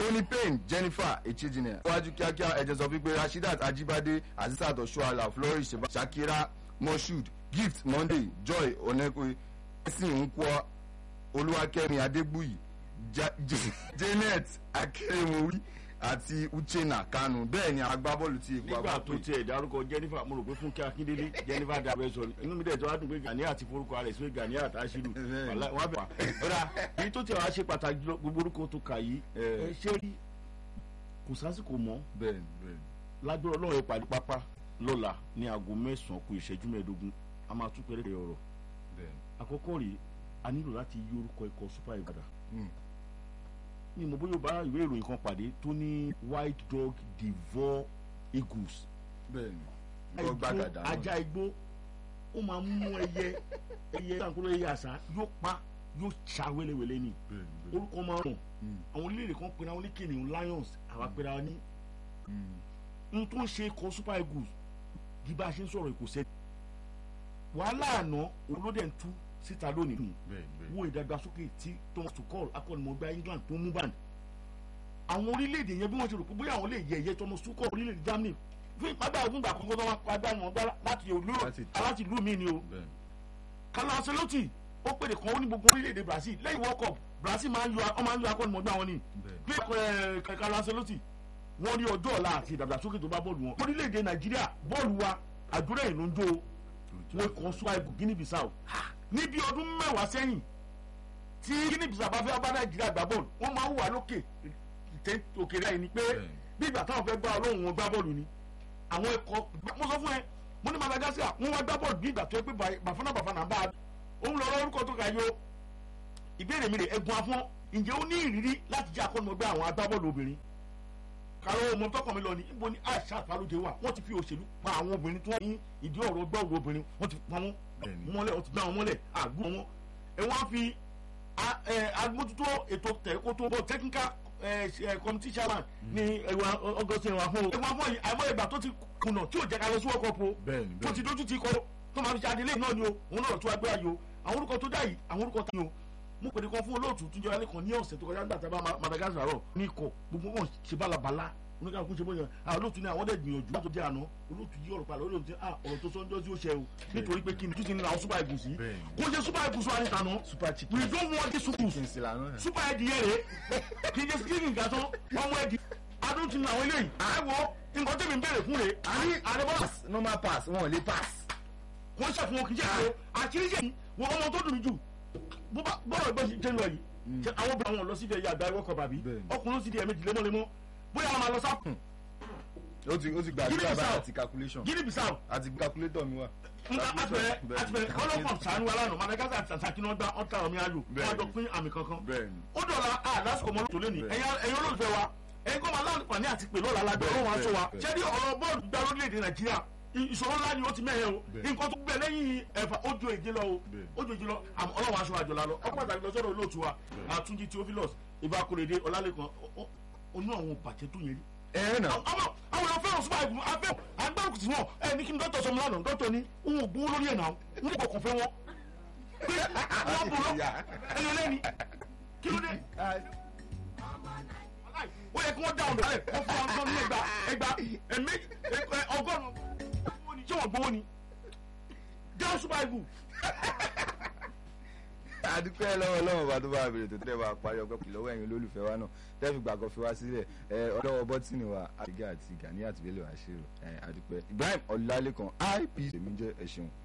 tony payne jennifer echejine iwájú kíákíá ẹ̀jẹ̀ sọ wípé rasheedat ajibade azizat oshuala flourish Sheba- shakira moshood gift monday joy onekwe ẹ̀sìn nkwo olúwakẹ́mi adégbùyì Ja- Ja- janet akérèmọwí àti uchenna kanu bẹ́ẹ̀ ni agbábọ́ọ̀lù ti èkó nígbà tó tiẹ̀ dárúkọ jennifer mo rò pé fúnkẹ́ akíndélé jennifer dàbẹ́ sọ ni inú mi dẹ̀ tó wá dùn pé gani àti forúkọ rẹ̀ sí gani àtàṣírù Bẹ́ẹ̀ni. wọ́n bẹ̀ wá. ọ̀rá èyí tó tiẹ̀ wá ṣe pàtàkì jùlọ gbogbo orúkọ tó kà yìí Eh. ẹ ṣé rí kò sásìkò mọ́ bẹ́ẹ̀ ni bẹ́ẹ̀ ni lágbára ọlọ́run ìpàdé pápá lọ́la ní aago mẹ́sàn-án kù ìṣẹ́jú mẹ́ẹ̀ẹ́dógún a máa tún pẹ́rẹ́ ọ̀rọ̀ bẹ́ẹ̀ ni. àkọ́kọ́ rèé a nílò láti yí orúkọ ikọ̀ super ìbàdàn Mm. ní mo bóyá o bá ìwé ìròyìn kan pàdé tó ní white dog devour eagles bẹ́ẹ̀ ni wọ́n gbàgàdà náà ajá igbó ó máa mú ẹyẹ ẹyẹ kankuro ẹyẹ àṣà yóò pa yóò ṣá wéléwélé ni bẹ́ẹ̀ ni bẹ́ẹ̀ orúkọ máa rùn Mm. àwọn orílẹ̀-èdè kan pera wọn ní kìnìún lions àwa pera wọn ní Mm. n tó ń ṣe ikọ̀ super eagles bí bá a ṣe ń sọ̀rọ̀ kò sẹ́ wàhálà àná olóde ń tú síta lónìí bẹ́ẹ̀ ni bẹ́ẹ̀ ni wo ìdàgbàsókè tí thomas tuchel akọ́nimọ̀gbá england tó mú band àwọn orílẹ̀-èdè yẹn bí wọ́n ṣe rò pé bóyá àwọn lè yẹ ẹ̀yẹ thomas tuchel orílẹ̀-èdè germany fún ìpàdé àwọn ìgbà àkọ́kọ́ tó wá padà wọn gbá láti ìlú Láti- láti ìlú mi ni o bẹ́ẹ̀ ni carlo ancelotti ó pèdè kan ó ní gbogbo orílẹ̀-èdè brazil lẹ́yìn world cup brazil máa ń yọ ọ máa ń yọ akọ́nimọ̀gbá wọn ni bẹ́ẹ̀ ni. pé ẹ, carlo ancelotti wọ́n rí ọjọ́ ọ̀la àti ìdàgbàsókè tó bá bọ́ọ̀lù wọn orílẹ̀-èdè nàìjíríà bọ́ọ̀lù wa àdúrà ìlú ń jó o wọ́n kàn sọ àìkú guinea bissau níbi ọdún mẹ́wàá sẹ́yìn tí guinea bissau bá fẹ́ bá nàìjíríà gbá bọ́ọ̀lù wọ́n máa ń wà lókè ìtẹ́ òkèrè àyè ni pé Bẹ́ẹ̀ni. bí ìgbà táwọn fẹ́ gbá ọlọ́run wọn gbá bọ́ọ̀lù ni àwọn ẹ̀kọ́ mo sọ fún ẹ mo ní madagascar wọ́n wá gbá bọ́ọ̀lù bí ìgbà tó yẹ pé Ba- bàfánà bàfánà bá a òun lọ orúkọ tó ga yó ìbéèrè mi rè ẹ̀gbọ́n afọ́n ǹjẹ́ ó ní ìrírí láti jẹ́ akọ́nimọ̀gbẹ́ àwọn agbábọ́ọ̀lù obìnrin kàró ọmọ tọkàn mi lọ ní ibo ni aisha falóde wà wọ́n ti fi òṣèlú pa àwọn obìnrin tí wọ́n ní ìdí ọ̀rọ̀ gbọ́ọ̀rọ̀ obìnrin wọ́n ti pa wọ́n Bẹ́ẹ̀ni. mọ́lẹ̀ wọ́n ti gbá wọn mọ́lẹ̀ àgbo wọn ẹ wọ́n á fi a- ẹ, agbójútó ètò tẹ̀kótó bọ́ technical ẹ, ẹ, committee chairman ní ẹwà ọgọsẹ ẹwà fún o ẹwà fún yìí àìmọ́ ìgbà tó ti kùnà tí ò jẹ́ ká lọ sí wọ́kọ̀ po Bẹ́ẹ̀ni, tó ti dójú ti kọ́ tó máa fi ṣe adélé náà ni o òun náà tó agbára yìí o àwọn orúkọ tó dá yìí àwọn orúkọ tá yìí o mo pèdè kan fún olóòtú tó jẹ́ alẹ́ kan ní ọ̀sẹ̀ tó kọjá nígbà tá a bá Ma- Madagascar rọ̀ ní ikọ̀ gbogbo wọn ṣe bálabàlá oníkàkú ṣe bóyá àwọn olóòtú ní àwọn dẹ̀ gbìyànjú láti jẹ́ àná olóòtú yí ọ̀rọ̀ palẹ̀ olóòtú ní ah ọ̀rọ̀ tó sọ́njọ́ sí ó ṣe o nítorí pé kí ni tún ti ní àwọn super eagles yìí Bẹ́ẹ̀ni. kó ṣe super eagles wa ní tàná super chicken we don't want this super kí n sì lànà ẹ̀. super ẹdì yẹn rè kì í ṣe skinny nǹkan tán ọmọ ẹdì adùn ti ní àwọn eléyìí àìwọ nǹkan tẹ̀mí ń bèrè fún rè àní àdébọ́lá pass normal pass wọn ò lè pass. wọ́n ṣàfihàn wọn kì í ṣe àṣẹ àṣírí ṣe wọ́n ọmọ tó dùn jù bó bá bọ́ọ̀rọ̀ ẹgbẹ́ ṣe ń lọ yìí ṣe àwọn obìnrin àwọn lọ síbi ẹ̀yà àgbà ẹ̀wọ̀kọ̀ bàbí Bẹ́ẹ̀ni. ọkùnrin ó sì di ẹ̀mejì lemọ́lemọ́ bóyá àwọn máa lọ sáà ó ti ó ti gbàdúrà Guinea báyìí Bissau. àti calculation Guinea Bissau àti calculator mi wà. nǹkan àtìbẹ̀rẹ̀ Bẹ́ẹ̀ni. àtìbẹ̀rẹ̀ ọlọ́pàá sànú alánà Madagascar àti Tanzania kí wọ́n gbá ọ̀tá ọ̀mí ayò wọ́n á jọ pín àmì kankan bẹ́ẹ̀ni ó dọ̀la a lásìkò mọ́ lóṣù lónìí Bẹ́ẹ̀. ẹ̀yin ẹ̀yin olólùfẹ́ wa ẹ̀yin kọ́ máa láǹfààní àti pè lọ́la lágbẹ́ Bẹ́ẹ̀, ọlọ́run aṣọ wa bẹ́ẹ̀, ṣé ní ọ̀rọ̀ bọ́ọ̀lù gba orílẹ̀-èdè nàìjíríà ì- ìṣòro ńlá ni ó ti mẹ́hẹ̀ o Bẹ́ẹ̀. nǹkan tó gbẹ lẹ́yìn ẹ̀fà ó ju èjì lọ o Bẹ́ẹ̀. ó ju èjì lọ àmọ́ ọlọ́run aṣọ àjọlá lọ ọkọ̀ pàtàkì lọ́sọ̀rọ̀ olóòtú wa àtúnjí theophilus ìbákúrèdè ọlálẹ́kan onú àwọn bàjẹ́ tó yẹn rí ẹ nà ọmọ àwọn ọ̀rọ̀ fẹ́ràn súpà ìgbìmọ̀ afẹ́ agbárùkù tí wọ́n ẹ ní kí n dọ́tọ̀ sọmọ lánàá dọ́tọ̀ ni òun ò gbówó lórí ẹ̀ náà n kò kàn fẹ́ wọn pé wọ́n bò lọ ẹni lẹ́ni kí ló dé ó yẹ kí wọ́n dá ọ̀dọ̀ rẹ̀ wọ́n fún wọn ní ẹgbà ẹgbà ẹ̀mí ọgọ́rùn-ún ṣé wọ́n gbówó ni dáhùn súpà ìgbù adúpẹ́ lọ́wọ́ lọ́wọ́ bá tó bá bèrè tó tẹ́ bá parí ọgbẹ́ pẹ̀lú lọ́wọ́ ẹ̀yin olólùfẹ́ wa náà tẹ́fì gbàgbọ́ fi wá sílẹ̀ ẹ ọlọ́wọ́ bọ́tìnì wa àdìgá àti gani àtìbẹ́lẹ̀ wá ṣe rò ẹ adúpẹ́ Ibrahim Ọlálékan ip èmi jẹ́ ẹ̀ṣin